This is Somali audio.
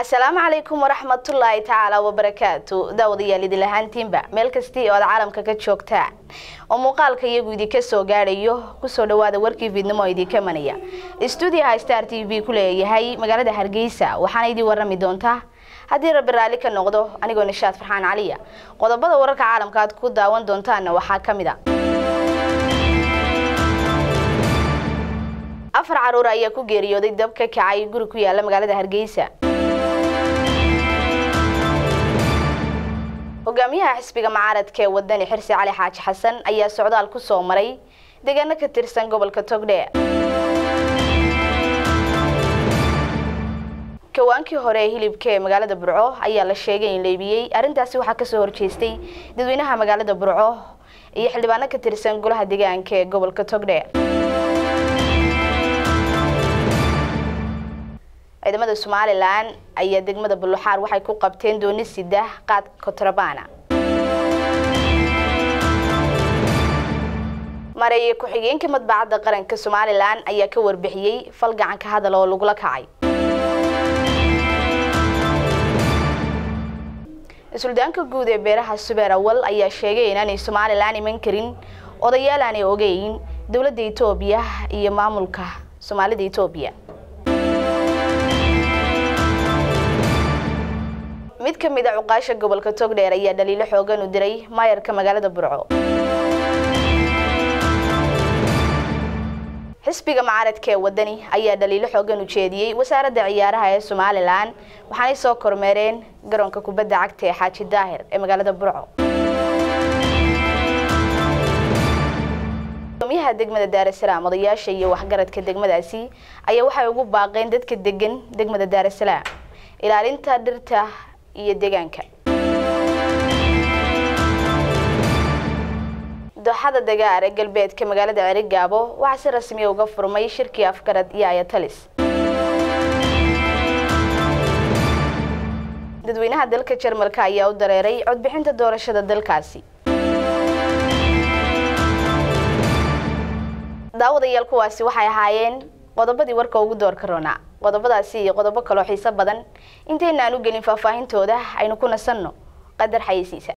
asalaamu calaykum waraxmatullaahi tacaala wabarakaatu daawadayaal idin lahaantiinba meel kastii oo aad caalamka ka joogtaan oo muuqaalka iyagu idinka soo gaadhayo kusoo dhawaada warkii fiidnimo oo idinka manaya stuudiyaha star t v ku leeyahay magaalada hargeysa waxaana idin warami doontaa haddii rabbi raalli ka noqdo anigoo nishaad farxaan caliya qodobada wararka caalamka aad ku daawan doontaanna waxaa ka mid a afar caruur ayaa ku geeriyooday dab ka kacay guri ku yaala magaalada hargeysa hogaamiyaha xisbiga mucaaradka ee wadani xirsi cali xaaji xasan ayaa socdaal ku soo maray deegaano ka tirsan gobolka togdheer kawaankii hore ee hilibka ee magaalada burco ayaa la sheegay in leebiyey arrintaasi waxaa kasoo horjeestay dadweynaha magaalada burco iyo xildhibaano ka tirsan golaha deegaanka ee gobolka togdheer ciidamada somalilan ayaa degmada buluxaar waxay ku qabteen dooni sida qaad kotrabana mareeye ku-xigeenka madbacadda qaranka somalilan ayaa ka warbixiyey fal gacanka hadal oo lagula kacay suldaanka guud ee beeraha subeer awal ayaa sheegay inaanay somalilan iman karin odayaal aanay ogeyn dowladda etoobiya iyo maamulka soomaalida etoobiya mid ka mid a cuqaasha gobolka togdheer ayaa dhaliilo xoogan u diray maayarka magaalada burco xisbiga mucaaradka ee wadani ayaa dhaliilo xoogan u jeediyey wasaaradda ciyaaraha ee somalilan waxaanay soo kormeereen garoonka kubadda cagta ee xaaji daahir ee magaalada burco gudoomiyaha degmada daarasalaam odayaasha iyo waxgaradka degmadaasi ayaa waxay ugu baaqeen dadka degan degmada daarasalaam ilaalinta dhirta iyo deegaanka dooxada dagaar ee galbeedka magaalada cerigaabo waxaa si rasmiya uga furmay shirkii afgarad iyo ayatalis dadweynaha dalka jarmalka ayaa u dareeray codbixinta doorashada dalkaasi daawadayaal kuwaasi waxay ahaayeen qodobadii warka ugu doorka roonaa qodobadaasi iyo qodobo kaloo xiiso badan intaynaan u gelin faahfaahintooda aynu ku nasanno qadar xayeysiisa